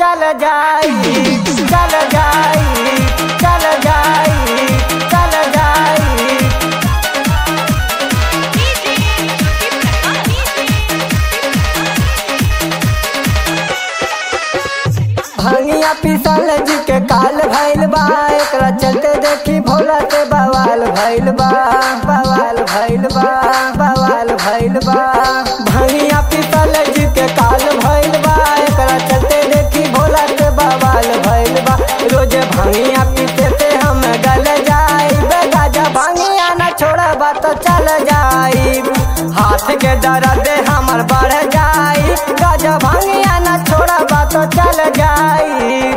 चल जाई चल जाई चल जाई चल जाई भंगिया पिसल जी के काल भइल बा एकरा चलते देखी भोला से बवाल भइल बा बवाल भइल बा बवाल भइल बा भंगिया पिसल जी के काल भइल बा एकरा चलते देखी भोला से बवाल भइल बा रोज भंगिया पीते से हम गल जाई गाजा भंगिया न छोड़बा तो चल जाई हाथ के दर्द हमर बढ़ जाई गाजा भंगिया न छोड़बा तो चल जाई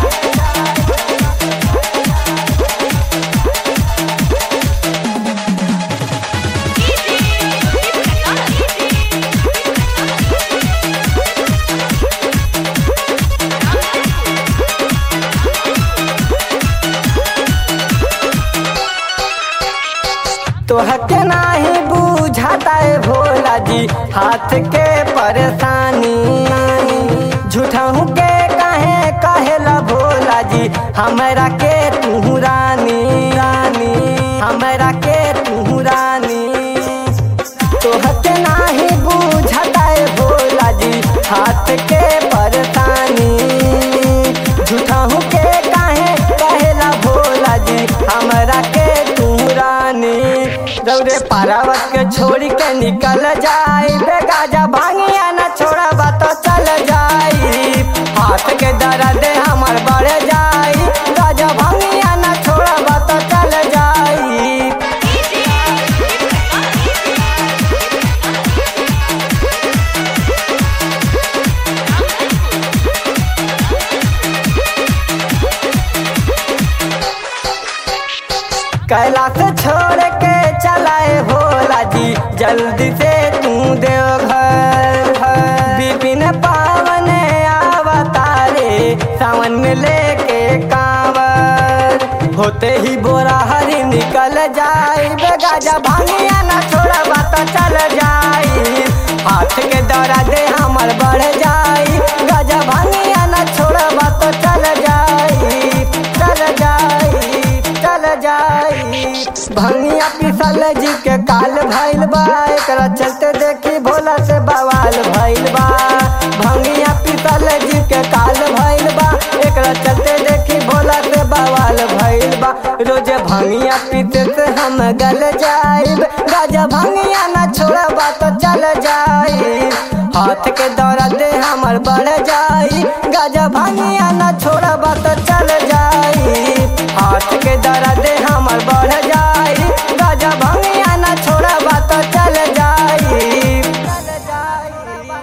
तोहके नाही बुझाता है भोला जी हाथ के परेशानी झूठहू के काहे कहेला भोला जी हमरा के तू रानी रानी हमरा के तू रानी तोहके नाही बुझाता है भोला जी हाथ के परेशानी झूठहू के काहे कहेला भोला जी हमरा के तू रानी दौड़े पारावत के छोड़ी के निकल जाई बेगाजा भांगिया न छोड़बा तो चल जाई हाथ के दर्द हमर बढ़ जाई गाजा भांगिया न छोड़बा तो चल जाई कैलाश छोड़ के चलाए भोला जी जल्दी से तू देव घर विपिन पावन अवतारे सावन में लेके कांवर होते ही बोरा हरी निकल जाई बेगाजा भांगिया ना छोड़बा तो चल जाई हाथ के दौरा दे हमर बढ़ जाई गाजा भांगिया ना छोड़बा तो चल जाई चल जाई चल जाई भंगिया पिसल जी के काल भइल बा एकरा चलते देखी भोला से बवाल भइल बा भंगिया पिसल जी के काल भइल बा एकरा चलते देखी भोला से बवाल भइल बा रोज भंगिया पीते से हम गल जाइब गाजा भंगिया ना छोड़बा तो चल जाई हाथ के दौरा दे हमर बढ़ जाई गाजा भंगिया